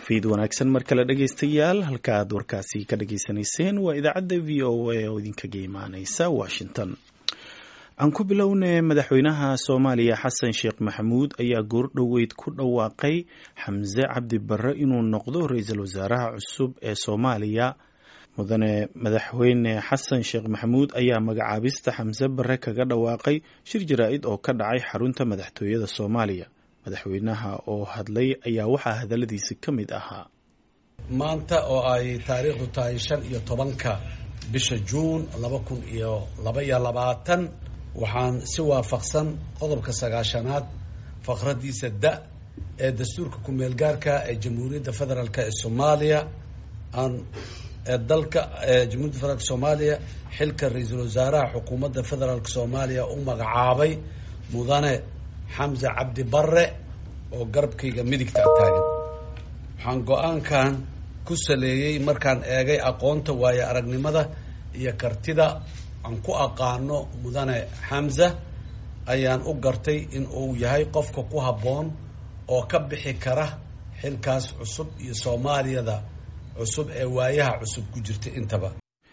fiid wanaagsan mar kale dhegaystayaal halka aad warkaasi ka dhageysanayseen waa idaacadda v o a oo idinkaga imaaneysa washington aan ku bilownay madaxweynaha soomaaliya xasan sheekh maxamuud ayaa goordhoweyd ku dhawaaqay xamse cabdi barre inuu noqdo ra-iisul wasaaraha cusub ee soomaaliya mudane madaxweyne xasan sheekh maxamuud ayaa magacaabista xamse barre kaga dhawaaqay shir jaraa-id oo ka dhacay xarunta madaxtooyada soomaaliya madaxweynaha oo hadlay ayaa waxaa hadaladiisi ka mid ahaa maanta oo ay taariikhdu tahay shan iyo tobanka bisha juun laba kun iyo laba iyo labaatan waxaan si waafaqsan qodobka sagaashanaad faqradiisa da ee dastuurka ku-meel gaarka ee jamhuuriyadda federaalk ee soomaaliya aan ee dalka jamhuiyadda federaalk soomaaliya xilka ra-iisul wasaaraha xukuumadda federaalk soomaaliya u magacaabay mudane xamse cabdi barre oo garabkayga midigta taagan waxaan go-aankan ku saleeyey markaan eegay aqoonta waayo aragnimada iyo kartida aan ku aqaano mudane xamse ayaan u gartay in uu yahay qofka ku habboon oo ka bixi kara xilkaas cusub iyo soomaaliyada cusub ee waayaha cusub ku jirta intaba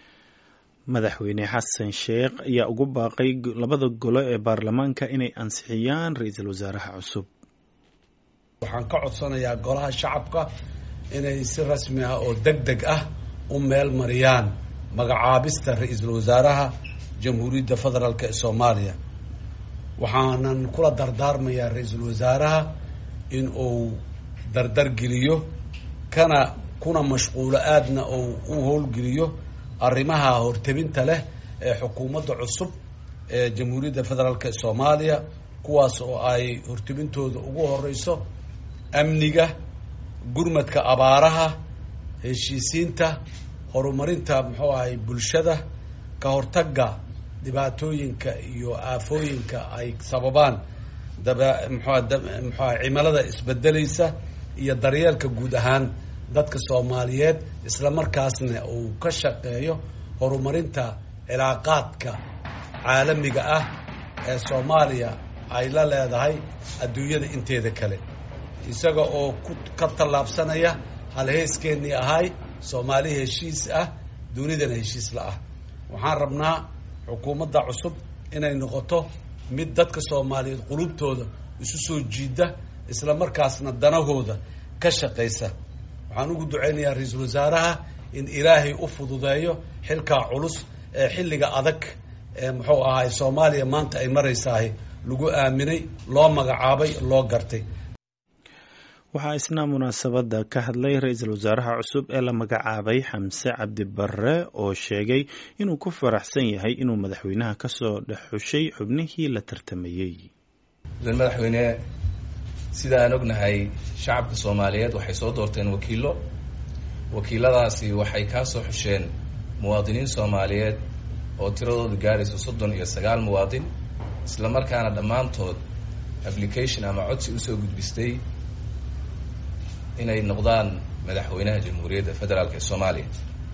madaxweyne xasan sheekh ayaa ugu baaqay labada golo ee baarlamaanka inay ansixiyaan ra-iisul wasaaraha cusub waxaan ka codsanayaa golaha shacabka inay si rasmi ah oo deg deg ah u meel mariyaan magacaabista ra-iisul wasaaraha jamhuuriyadda federaalk ee soomaaliya waxaanan kula dardaarmayaa ra-iisul wasaaraha in uu dardargeliyo kana kuna mashquulo aadna uu u howlgeliyo arrimaha hortebinta leh ee xukuumadda cusub ee jamhuuriyadda federaalk ee soomaaliya kuwaas oo ay hortebintooda ugu horeyso amniga gurmadka abaaraha heshiisiinta horumarinta muxuu ahay bulshada ka hortagga dhibaatooyinka iyo aafooyinka ay sababaan daba mxua muxua cimilada isbedelaysa iyo daryeelka guud ahaan dadka soomaaliyeed isla markaasna uu ka shaqeeyo horumarinta cilaaqaadka caalamiga ah ee soomaaliya ay la leedahay adduunyada inteeda kale isaga oo ku ka tallaabsanaya halheeskeenii ahay soomaali heshiis ah dunidana heshiis la ah waxaan rabnaa xukuumadda cusub inay noqoto mid dadka soomaaliyeed qulubtooda isu soo jiida isla markaasna danahooda ka shaqaysa waxaan ugu duceynayaa ra-iisul wasaaraha in ilaahay u fududeeyo xilkaa culus ee xilliga adag ee muxuu ahaay soomaaliya maanta ay maraysahay lagu aaminay loo magacaabay loo gartay waxaa isna munaasabadda ka hadlay ra-iisul wasaaraha cusub ee la magacaabay xamse cabdi barre oo sheegay inuu ku faraxsan yahay inuu madaxweynaha kasoo dhex xushay xubnihii la tartamayey mudan madaxweyne sida aan ognahay shacabka soomaaliyeed waxay soo doorteen wakiilo wakiiladaasi waxay kaa soo xusheen muwaadiniin soomaaliyeed oo tiradoodu gaarayso soddon iyo sagaal muwaadin isla markaana dhammaantood application ama codsi usoo gudbistay inay noqdaan madaxweynaha jamhuuriyadda federaalk ee soomaaliya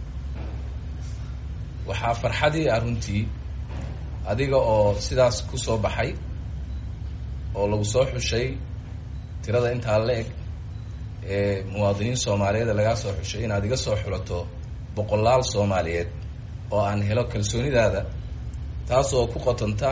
waxaa farxadii ah runtii adiga oo sidaas ku soo baxay oo lagu soo xushay tirada intaa la eg ee muwaadiniin soomaaliyeed lagaa soo xushay inaad iga soo xulato boqolaal soomaaliyeed oo aan helo kalsoonidaada taas oo ku qotanta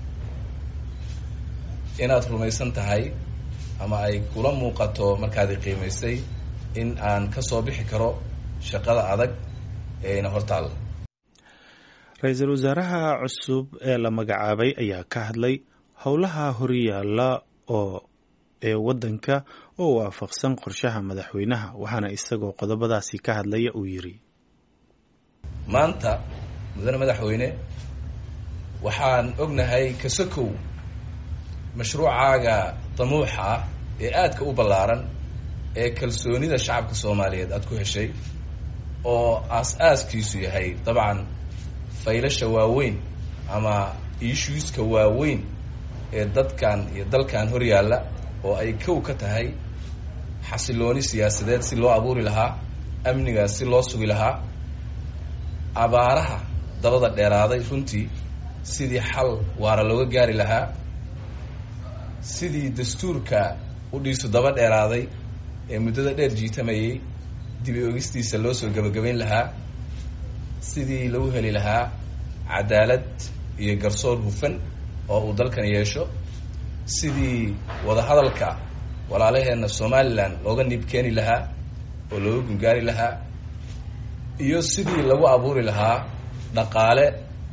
inaad rumaysan tahay ama ay kula muuqato markaadi qiimaysay in aan ka soo bixi karo shaqada adag ee ina hortaalla ra-iisul wasaaraha cusub ee la magacaabay ayaa ka hadlay howlaha horyaalla oo ee waddanka oo waafaqsan qorshaha madaxweynaha waxaana isagoo qodobadaasi ka hadlaya uu yidhi maanta mudane madaxweyne waxaan ognahay kasakow mashruucaaga damuuxa ah ee aadka u ballaaran ee kalsoonida shacabka soomaaliyeed aada ku heshay oo aas-aaskiisu yahay dabcan faylasha waaweyn ama issueska waaweyn ee dadkan iyo dalkan hor yaalla oo ay kow ka tahay xasilooni siyaasadeed si loo abuuri lahaa amnigaas si loo sugi lahaa abaaraha dabada dheeraaday runtii sidii xal waara looga gaari lahaa sidii dastuurka u dhiisu daba dheeraaday ee muddada dheer jiitamayay dibi ogistiisa loo soo gebagabayn lahaa sidii lagu heli lahaa cadaalad iyo garsoor hufan oo uu dalkan yeesho sidii wadahadalka walaalaheenna somalilan looga niib keeni lahaa oo looga gungaari lahaa iyo sidii lagu abuuri lahaa dhaqaale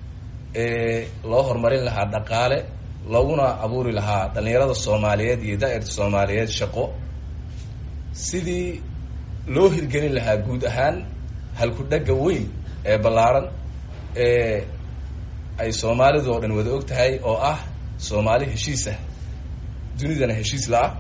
ee loo horumarin lahaa dhaqaale looguna abuuri lahaa dhallinyarada soomaaliyeed iyo daa'irta soomaaliyeed shaqo sidii loo hirgelin lahaa guud ahaan halku-dhagga weyn ee ballaaran ee ay soomaalidu oo dhan wada og tahay oo ah soomaali heshiisah dunidana heshiis la-ah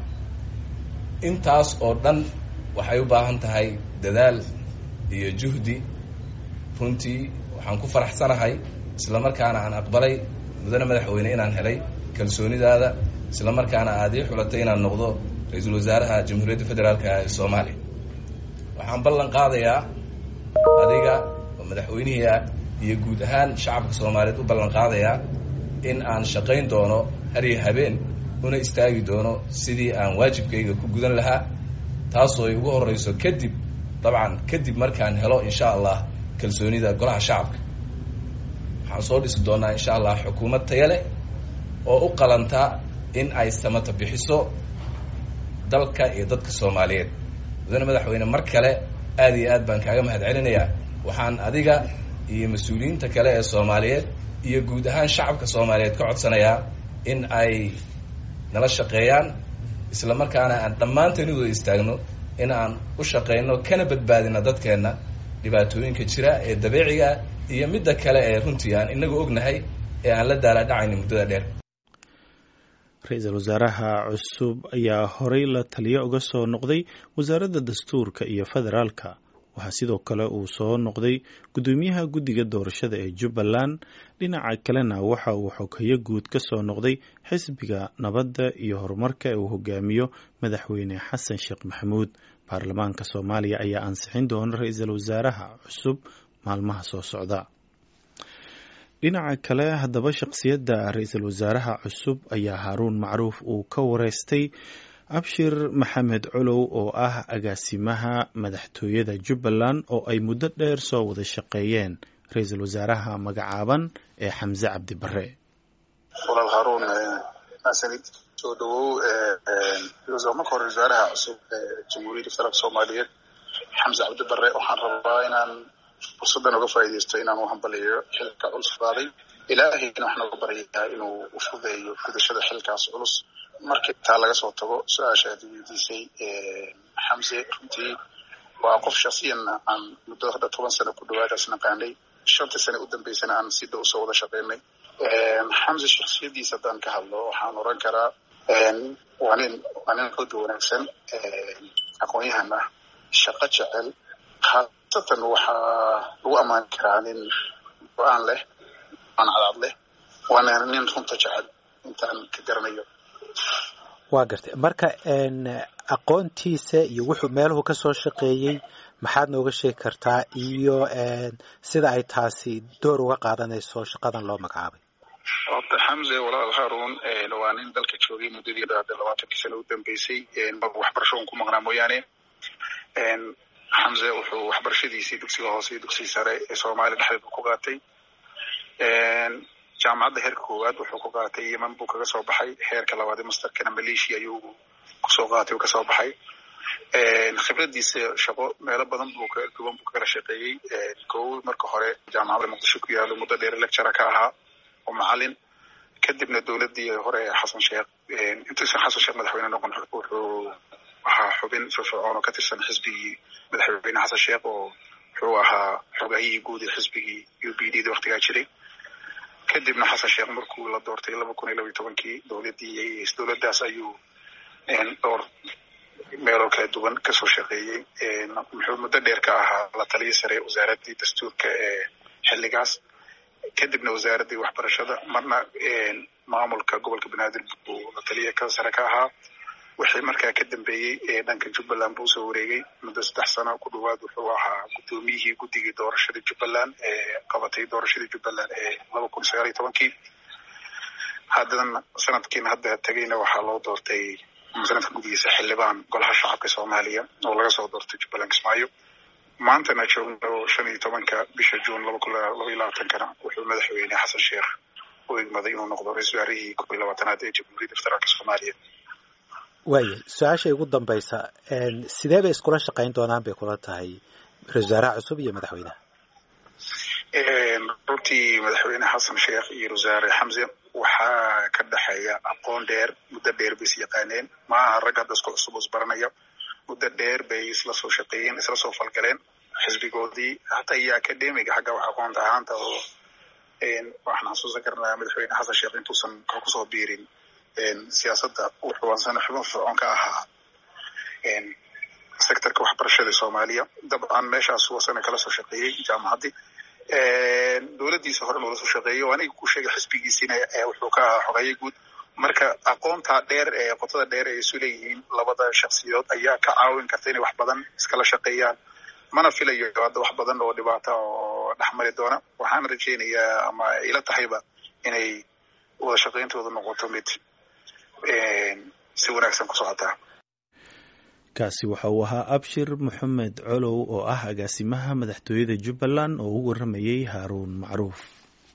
intaas oo dhan waxay u baahan tahay dadaal iyo juhdi runtii waxaan ku faraxsanahay isla markaana aan aqbalay mudane madaxweyne inaan helay kalsoonidaada isla markaana aad ii xulatay inaan noqdo ra-iisul wasaaraha jamhuuriyadda federaalka ee soomaaliya waxaan ballan qaadayaa adiga oo madaxweynihii ah iyo guud ahaan shacabka soomaaliyeed u ballan qaadayaa in aan shaqayn doono hariyo habeen una istaagi doono sidii aan waajibkayga ku gudan lahaa taasoo ay ugu horreyso kadib dabcan kadib markaan helo insha allah kalsoonida golaha shacabka waxaan soo dhisi doonaa insha allah xukuumad taya leh oo u qalanta in ay samata bixiso dalka iyo dadka soomaaliyeed mudane madaxweyne mar kale aad iyo aad baan kaaga mahad celinayaa waxaan adiga iyo mas-uuliyiinta kale ee soomaaliyeed iyo guud ahaan shacabka soomaaliyeed ka codsanayaa in ay nala shaqeeyaan isla markaana aan dhammaanteen wada istaagno in aan u shaqeyno kana badbaadino dadkeenna dhibaatooyinka jira ee dabiiciga iyo midda kale ee runtii aan inagu ognahay ee aan la daalaadhacayni muddada dheer ra-iisul wasaaraha cusub ayaa horey la taliyo uga soo noqday wasaaradda dastuurka iyo federaalka waxaa sidoo kale uu soo noqday guddoomiyaha guddiga doorashada ee jubbaland dhinaca kalena waxa uu xoghayo guud ka soo noqday xisbiga nabadda iyo horumarka ee uu hogaamiyo madaxweyne xasan sheekh maxamuud baarlamaanka soomaaliya ayaa ansixin doona ra-iisul wasaaraha cusub maalmaha soo socda dhinaca kale haddaba shaqsiyadda ra-iisul wasaaraha cusub ayaa haaruun macruuf uu ka wareystay abshir maxamed colow oo ah agaasimaha madaxtooyada jubbaland oo ay muddo dheer soo wada shaqeeyeen ra-iisul wasaaraha magacaaban ee xamse cabdi bare walaal haaruun maasanid soo dhawow marka hore wasaaraha cusub ee jamhuuriyadda federaalk soomaaliyeed xamse cabdi bare waxaan rabaa inaan fursaddan uga faa'iidaysto inaan u hambaliyo xilka culus qaaday ilaahayna waxaan uga baryayaa inuu u fudeeyo gudashada xilkaas culus markii taa laga soo tago su-aasha aad weydiisay xamse runtii waa qof shaksiyanna aan muddo hadda toban sano ku dhawaadaas naqaanay shantii sane u dambeysana aan si dhow usoo wada shaqeynay xamse shaksiyadiisa haddaan ka hadlo waxaan oran karaa waa nin waa nin xooga wanaagsan aqoon-yahan ah shaqo jecel haasatan waxaa lagu ammaani karaa nin go-aan leh aan cadaad leh waana nin runta jecel intaan ka garanayo waa gartay marka aqoontiisa iyo wuxuu meeluhu ka soo shaqeeyey maxaad nooga sheegi kartaa iyo sida ay taasi door uga qaadanayso shaqadan loo magacaabay horta xamse walaal haarun waa nin dalka joogay muddadii hadda labaatankii sano u dambeysay waxbarasho un ku maqnaa mooyaane xamse wuxuu waxbarashadiisii dugsiga hoose iyo dugsiga sare ee soomaaliya dhexdeeda ku qaatay jaamacadda heerka koowaad wuxuu ku qaatay yeman buu kaga soo baxay heerka labaad masterkana malaysia ayuu kusoo qaatay uu kasoo baxay khibradiisa shaqo meelo badan buu ka duwan buu kagala shaqeeyey kow marka hore jaamacadda muqdisho ku yaalo muddo dheer lectura ka ahaa oo macalin kadibna dowladii hore xasan sheekh intuusan xasan sheekh madaxweyne noqon wuxuu ahaa xubin firfircoon oo ka tirsan xisbigii madaxweyne xasan sheekh oo wuxuu ahaa xogahiyii guud ee xisbigii u b d da waktigaa jiray kadibna xasan sheekh markuu la doortay laba kun iyo laba iyo tobankii dowladii dowladdaas ayuu dhowr meeloo kala duwan kasoo shaqeeyey muxuu muddo dheer ka ahaa la taliya sare wasaaraddii dastuurka ee xilligaas kadibna wasaaraddii waxbarashada marna maamulka gobolka banaadir buu la taliya ka sare ka ahaa wixii markaa ka dambeeyey dhanka jubbaland buu usoo wareegay muddo saddex sano ku dhawaad wuxuu ahaa guddoomiyihii guddigii doorashada jubbaland ee qabatay doorashadii jubbaland ee laba kun sagaal iyo tobankii haddana sanadkiina hadda tegayna waxaa loo doortay sanadka gudihiisa xildhibaan golaha shacabka soomaaliya oo laga soo doortay jubbaland kismaayo maantana joogno shan iyo tobanka bisha juun laba kun laba iyo labaatankana wuxuu madaxweyne xasan sheekh u igmaday inuu noqdo ra-isul wasaarihii kob iyo labaatanaad ee jamhuuriyadda federaalka soomaaliya waaya su-aasha ugu dambaysa sidee bay iskula shaqayn doonaan bay kula tahay ra-isul wasaaraha cusub iyo madaxweynaha runtii madaxweyne xasan sheekh iyo wasaare xamse waxaa ka dhexeeya aqoon dheer muddo dheer bay is yaqaaneen ma aha rag hadda isku cusub isbaranaya muddo dheer bay isla soo shaqeeyeen isla soo falgaleen xisbigoodii hataa iyo academiga xagga wax aqoonta ahaanta oo waxaan xasuusan karnaa madaxweyne xasan sheekh intuusan kusoo biirin siyaasadda wuxuu ansana xubin fircoon ka ahaa sectorka waxbarashada soomaaliya dabcan meeshaas wasana kala soo shaqeeyey jaamacaddii dowladdiisa hore loola soo shaqeeyey oo aniga ku sheegay xisbigiisiina wuxuu ka ahaa xogeeye guud marka aqoontaa dheer ee qotada dheer ay isu leeyihiin labada shaksiyood ayaa ka caawin karta inay wax badan iskala shaqeeyaan mana filayo hadda wax badan oo dhibaata oo dhexmari doona waxaan rajaynayaa ama ila tahayba inay wada shaqayntooda noqoto mid si wanaagsan ku socotaa kaasi waxa uu ahaa abshir moxamed colow oo ah agaasimaha madaxtooyada jubbaland oo u waramayey haaruun macruuf